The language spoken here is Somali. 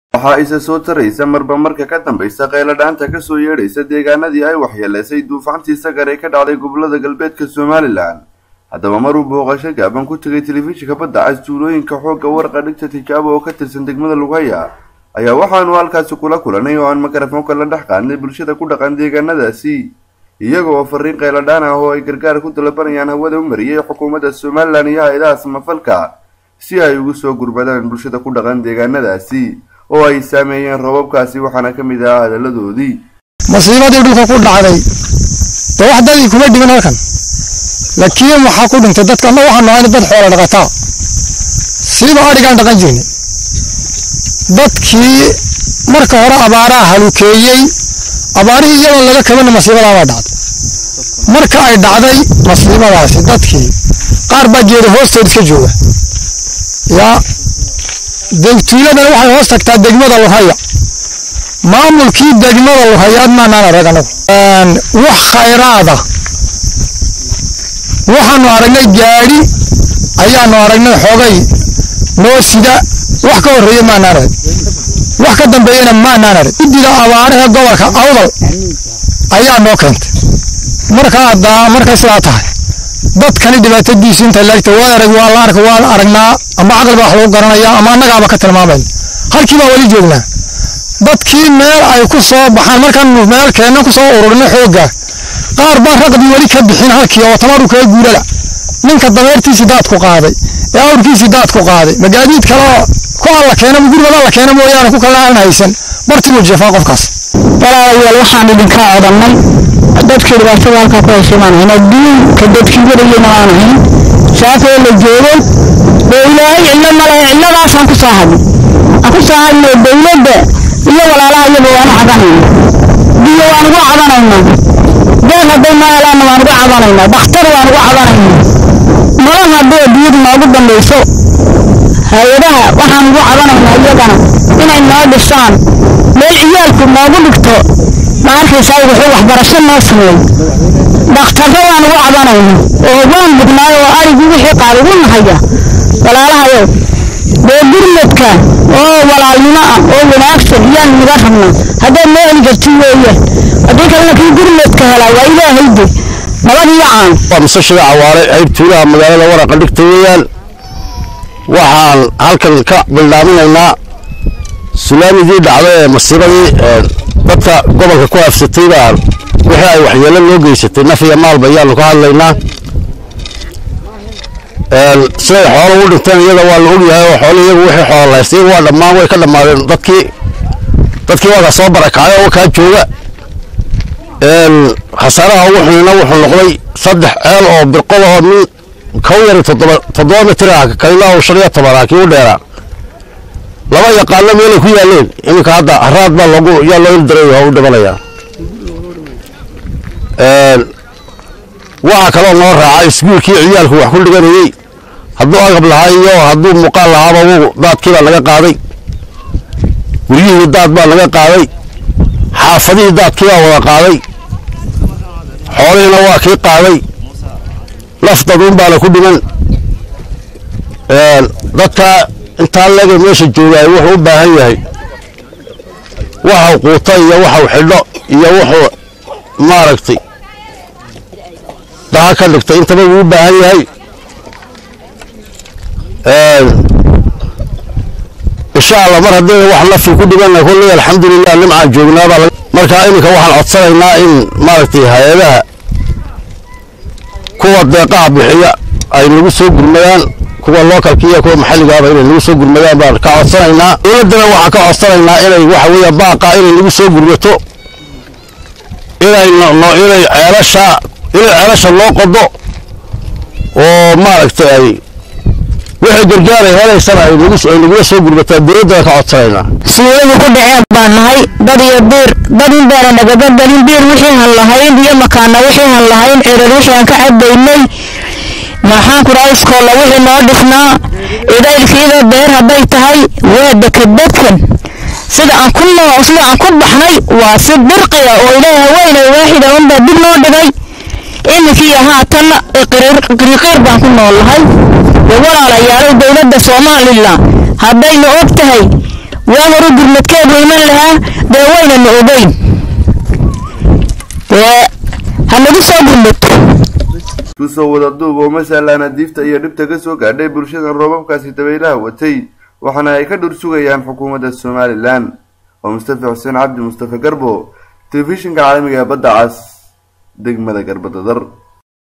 waxaa isa soo taraysa marba marka ka dambaysa qayladhaanta kasoo yeedhaysa deegaanadii ay waxyeeleysay duufaantii sagar ee ka dhacday gobolada galbeedka somalilan haddaba maruu booqasho gaaban ku tegay telefishinka badda cas tuulooyinka xoogga warqa dhigta tijaabo oo ka tirsan degmada lugaya ayaa waxaanu halkaasi kula kulanay oo aan makarafoonka la dhex qaadnay bulshada ku dhaqan deegaanadaasi iyaga oo fariin qayladhaan ah oo ay gargaar ku dalabanayaan hawada u mariyay xukuumadda somalilan iyo hay-adaha samafalka si ay ugu soo gurmadaan bulshada ku dhaqan deegaanadaasi oo ay saameeyeen roobabkaasi waxaana ka mid ahaa hadaladoodii masiibadii dhulka ku dhacday dee wax dadii kuma dhiman halkan laakiin waxaa ku dhintay dadkana waxaan nahay dad xoola dhaqataa siiba adhigaan dhaqan jirnay dadkii marka hore abaaraha halukeeyey abaarihii iyadoon laga kabana masiibadaa baa dhacday marka ay dhacday masiibadaasi dadkii qaar baa geeda hoosteed iska jooga yaa tuuladana waxay hoos tagtaa degmada luhaya maamulkii degmada luhayaad maanaan arag anagu wax khayraada waxaanu aragnay gaadhi ayaanu aragnay xogay noo sida wax ka horreeya maanaan arag wax ka dambeeyana maanaan arag guddida abaaraha gobolka awdal ayaa noo keentay marka haddaa markay sidaa tahay dadkani dhibaatadiisu inta laagta waa arag waa la ark waa aragnaa ama caqli baa wax lagu garanayaa ama annagaaba ka tilmaamayna halkii baa weli joognaa dadkii meel ay ku soo baxaan markaanu meel keenna ku soo ururino xoogga qaar baan raqdii weli ka bixin halkii oo tamaru kaga guurala ninka dameertiisii daadku qaaday ee awrkiisii daadku qaaday magaadiid kaleoo ku alla keena gurigada la keena mooyaane ku kale aan haysan bartibuu jeefaa qofkaas walaalayaal waxaan idinka odhanay dadkii dhibaatada halkaa ku heshay maan ahayn adduunka dadkii warayena aan ahayn saafee la joogo dee ilaahay cillo ma lehe cilladaasaan ku soo hadnay aan ku soo hadnay dowladda iyo walaalaha iyaba waanu cabanayna biyo waan ugu cabanaynaa deeq hadday noo helaanna waan ugu cabanaynaa dhakhtar waan ugu cabanaynaa nolol haddii adduunyadu noogu dambayso hay-adaha waxaan ugu cabanaynaa iyagana inay noo dhisaan meel ciyaalku noogu dhigto ma arkaysaa wuxuu waxbarasho noo sameey dhakhtarro waan ugu cabanayna oo waan bugnaayo oo arigii wixii qaad ugu nahaya walaalahayow dee gurmadka oo walaalnimo ah oo wanaagsan yaan naga rabnaa haddaad noo heli karti weeye haddii kalena kii gurmadka helaa waa ilaahayde nabad iyo caan waa musashiga cawaare ceyb tuulaha magaalada waraqa dhigta weeyaan waxaan halkan ka bildhaaminaynaa sulaamidii dhacday ee masiibadii dadka gobolka ku afsatay baa wixii ay waxyeelo loo geysatay naf iyo maalba ayaanu ka hadlaynaa siday xoolo u dhinteen iyada waa la ogyahay oo xoolo iyagu wixii xoolo lahaystay waa dhammaan way ka dhammaadeen dadkii dadkii waa ka soo barakacay oo kaa jooga khasaaraha ugu xunina wuxuu noqday saddex ceel oo birqoda oo min kow yar toddoba toddoba mitir ah kalina uu shan iyo toban ah kii u dheeraa laba yaqaano meelay ku yaaleen iminka hadda haraad baa loogu yaa loo ildiray oo u dhimanayaa waxaa kaloo noo raacay iskuulkii ciyaalku wax ku dhiganayey hadduu agab lahaa iyo hadduu muuqaal lahaaba wuu daadkii baa laga qaaday guryihii daad baa laga qaaday xaafadihii daadkii baa wada qaaday xoolihiina waa kii qaaday lafdaduun baana ku dhiman dadka intaa leega meesha joogaay wuxuu u baahan yahay waxau quuta iyo waxau xidho iyo wuxuu maaragtay daha ka dhigtay intaba wuu u baahan yahay insha allah mar haddii wax nafi ku dhimanna kulley alxamdulilah nimcaan joognaabaa markaa iminka waxaan codsanaynaa in maaragtay hay-adaha kuwa deeqaha bixiya ay nagu soo gurmadaan kuwa lookalka iyo kuwa maxalligaaba inay nagu soo gurmadaan baan ka codsanaynaa dowladdana waxaan ka codsanaynaa inay waxa weeye baaqa inay nagu soo gurmato inay inay ceelasha inay ceelasha loo qodo oo maaragtay ay wixii gargaar ay helaysana ay nagula soo gurmataa dowladdana ka codsanaynaa sideedu ku dhaceen baan nahay dad iyo biir dad in baana nagaga galin biir wixii han lahayn iyo makaana wixii han lahayn cirar wixii aan ka cadaynay maxaan ku dhahay iskoolla wixii noo dhisnaa idaylkiida beer hadday tahay waa dekadadkan sida aan ku noo sida aan ku baxnay waa si dirqiya oo ilaaha weyne waaxida unbaa dib noo dhigay iminkii haatanna qiriqiir baan ku nool lahay walaalayaalow dowladda somalilan haddayna og tahay waa hore gurmadkeed weyman lahaa dee waynana ogeyn dee hanagu soo gurmato kusoo wada duub oo masaalaana diifta iyo dhibta ka soo gaadhay bulshadan roobabkaasi dabaylaha watay waxaana ay ka dhur sugayaan xukuumadda somalilan oo mustafa xuseen cabdi mustafa garbo telefishinka caalamiga ee badda cas degmada garbadadar